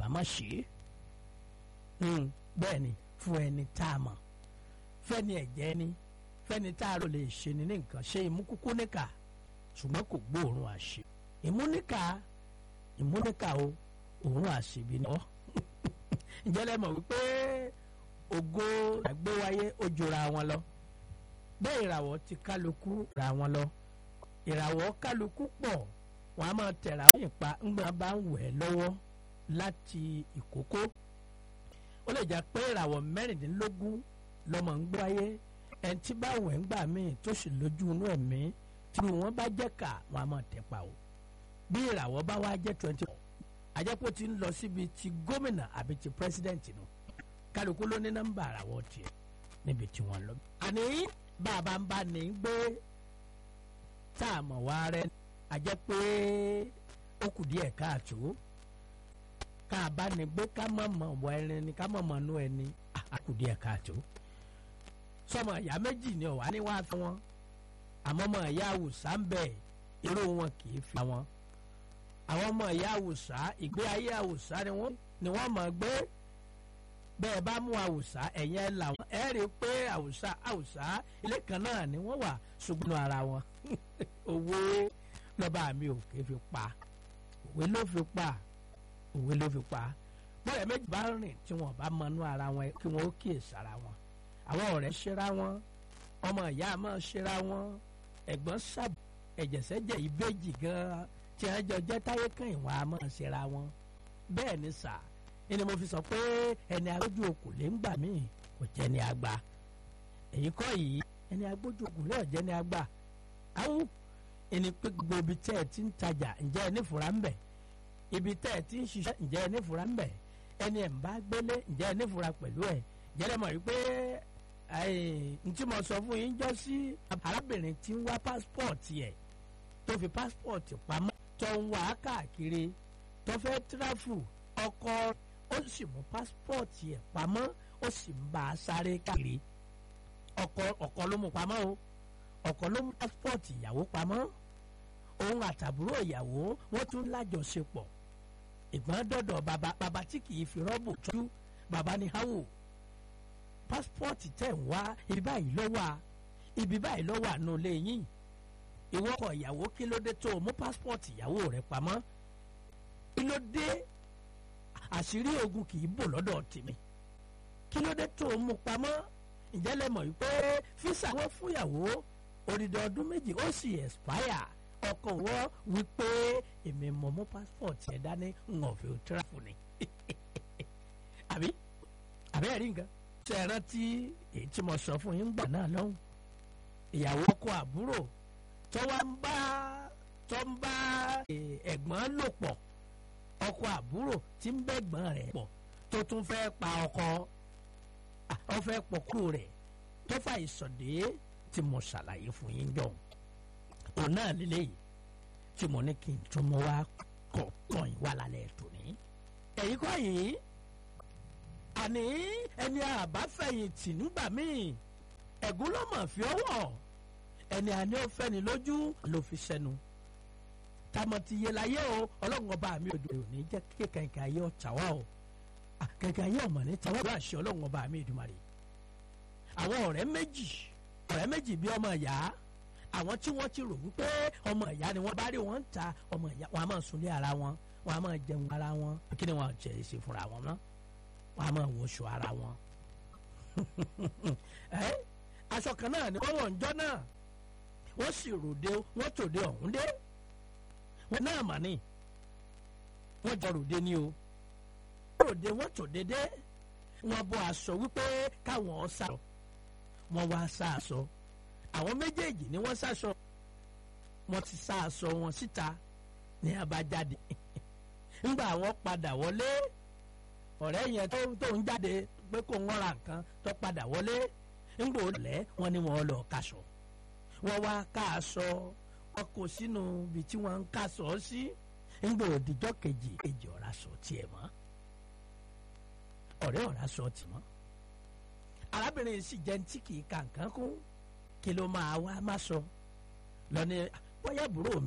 má ṣe é bẹ́ẹ̀ ni fún ẹni tá a mọ̀ fẹ́ni ẹ̀jẹ̀ ni fẹ́ni tá a rò lè ṣe ni ní nǹkan ṣe ìmúkúkú níkà ṣùgbọ́n kò gbóòórùn àṣẹ ìmúníkà ìmúníkà o òórùn àṣebí ni ọ́ ǹjẹ́ lẹ mọ̀ wípé ògo àgbéwáyé ó jura wọn lọ bẹ́ẹ̀ ìràwọ̀ ti kálukú ra wọn lọ ìràwọ̀ kálukú pọ̀ wọ́n á máa tẹ̀ra wọ́n pa ńgbà bá ń wẹ̀ lọ́wọ́ láti ìkókó ó lè jẹ́ pé ìràwọ̀ mẹ́rìndínlógún lọ́mọ ń gbọ́ ayé ẹni tí bá wẹ̀ ń gbà míì tó sì lójú inú ẹ̀mí tí wọ́n bá jẹ́ ká wọ́n á máa tẹ̀ pa o bí ìràwọ̀ bá wá jẹ́ twenty four àjẹpọ̀ ti ń lọ síbi ti gómìnà àbí ti pírẹsidẹ́ǹtì nù kálukú ló ní nọ́mbà àràwọ̀ tiẹ̀ níbi tí wọ́n lọ. àní bàbá ń bá ní gbé tá a mọ̀ wá rẹ àjẹ́ pé ó kù díẹ̀ káàtó ká a bá ní gbé ká mọ̀ mọ̀ wọ ẹni ni ká mọ̀ mọ̀ nú ẹni á kù díẹ̀ káàtó. sọmọ ìyá méjì ni ọ̀wá ní wàá fi wọn àmọ́ ọmọ ìyá àwùsá ń bẹ̀ irú wọn kì í fi wọn àwọn ọmọ ìyá àwùsá ìgbé ayé àwùsá ni wọ́n ni wọ́n mọ̀ gbé bẹ́ẹ̀ bá mú àwùsá ẹ̀yìn ẹ̀ làwọn ẹ̀ rí i pé àwùsá àwùsá ilé kan náà ni wọ́n wà ṣùgbọ́n ara wọn òwe lọ́ba mi ò ké fi pa òwe ló fi pa òwe ló fi pa bọ́ọ̀rẹ́ méjì bá rìn tí wọ́n bá mọnú ara wọn kí wọ́n ó kíyèsí ara wọn àwọn ọ̀rẹ́ ṣera wọn ọmọ ìyá máa ṣera wọn ẹ̀gbọ́n sábà ẹ̀jẹ̀sẹ̀jẹ̀ ìbejì gan-an tí wọ́n jọ jẹ́ táyé kan ìwọ̀n a máa ṣera wọn bẹ́ẹ̀ ni sà ẹni mo fi sọ pé ẹni agbójú okùn lè ń gbà míì kò jẹ́ ni àgbà èyí kọ́ yìí ẹni agbójú okùn lè jẹ́ ni àgbà àwọn ẹni pé gbogbo ibi tẹ́ ẹ ti ń tajà ǹjẹ́ ẹ nífura ń bẹ̀ ibi tẹ́ ẹ ti ń ṣiṣẹ́ ǹjẹ́ ẹ nífura ń bẹ̀ ẹni ẹ̀ ń bá gbélé ǹjẹ́ ẹ nífura pẹ̀lú ẹ̀ jẹ́rẹ́ mọ̀ wípé n tí mo sọ fún yín jọ sí arábìnrin tí ń wá pásítọ̀tì ẹ̀ tó fi pásítọ̀tì pamọ́ tó ń wá káàkiri tó fẹ́ tíráfù ọkọ ó sì mú pásítọ̀tì ẹ̀ pamọ́ ó sì ń bá a sáré káàkiri ọkọ ọkọ ló mú pamọ́ o ọkọ ló mú pásítọ̀tì ìyàwó pamọ́ òun àtàbúrò ìyàwó wọ́n tún lájọṣepọ̀ ìgbọ́n dọ̀dọ̀ bàbá bàbá tí kì í fi rọ́bù tọ́jú bàbá ní háwò pásítọ̀tì tẹ̀ ń wá ibi báyìí ló wà ibi báyìí ló wà nù lẹ́yìn ìwọ ọkọ ìyàwó kí ló dé tó o mú pásítọ̀tì ìyàwó rẹ pamọ́ kí ló dé àṣírí ogun kì í bò lọ́dọ̀ tèmi kí ló dé tó o mú pamọ́ ǹjẹ́ lẹ mọ̀ wípé físà wọ́n fúnyàwó odidi ọdún méjì ó sì expire ọkọ wọ wípé èmi mọ̀ mú pásítọ̀tì ẹ̀ dání ń ọ̀fẹ́ òtíráfù ni àbí àbí ẹ̀rí nǹkan ṣe é rántí èyí tí mo sọ fún yín gbà náà lọ́hùn ìyàwó ọkọ àbúrò tó wá ń bá tó ń bá ẹ̀gbọ́n lò pọ̀ ọkọ àbúrò tí ń bẹ́gbọ́n rẹ̀ pọ̀ tó tún fẹ́ pa ọkọ ọ fẹ́ pọ̀kú rẹ̀ tó fà ìsọ̀dé tí mo ṣàlàyé fún yín jọ òun náà lélẹ́yìí tí mo ní kí n tún mọ́ wá kọ̀ pọ̀ yín wà lálẹ́ tòní. èyí kọ́ yìí àní ẹni àbáfẹ̀yìntì nígbà míì ẹ̀gún ló mọ̀ fi ọwọ́ ẹni àní ó fẹ́ni lójú ló fi sẹ́nu tamọ̀ ti yẹ láyé o ọlọ́run ọba mi ò dòdò ní jẹ́ kí kẹ̀kẹ́ ayé ọ̀tá wa o kẹ̀kẹ́ ayé ọ̀mọ̀ ní tàwa ló àṣẹ ọlọ́run ọba mi ìdùmarè àwọn ọ̀rẹ́ méjì ọ̀rẹ́ méjì bí ọmọ ìyá àwọn tí wọ́n ti rò wípé ọmọ ìyá ni wọ́n bá rí wọn ń ta ọmọ ìyá wọn a máa sunlé ara wọn wọn a máa jẹun ara wọn kí ni wọn jẹ ṣe fúnra wọn mọ́ wọn a máa wọṣọ ara wọn ẹ aṣọ kan náà ni wọ́n wọ̀ ńjọ́ náà wọ́n sì ròde wọ́n tòde ọ̀hún dé wọ́n náà mà ní wọ́n jọ ròde ní o ròde wọ́n tòde dé wọ́n bọ́ aṣọ wípé káwọn sá wọ́n wá sá aṣọ àwọn méjèèjì ni wọ́n sáṣọ wọ́n ti sá aṣọ wọn síta ní abájáde ńgbà wọ́n padà wọlé ọ̀rẹ́ yẹn tó ń jáde pé kò ń ra nǹkan tó padà wọlé ńgbà òlẹ́ wọ́n ní wọ́n lọ kaṣọ wọ́n wá ká aṣọ wọ́n kó sínú ibi tí wọ́n ń kaṣọ sí ńgbà òdìjọ́ kejì kejì ọ̀rá sọ tiẹ̀ mọ́ ọ̀rẹ́ ọ̀rá sọ tì mọ́ arábìnrin sì jẹ́ tí kì í ka nǹkan kún kí ló máa wá má sọ lọ ní bóyá àbúrò mi.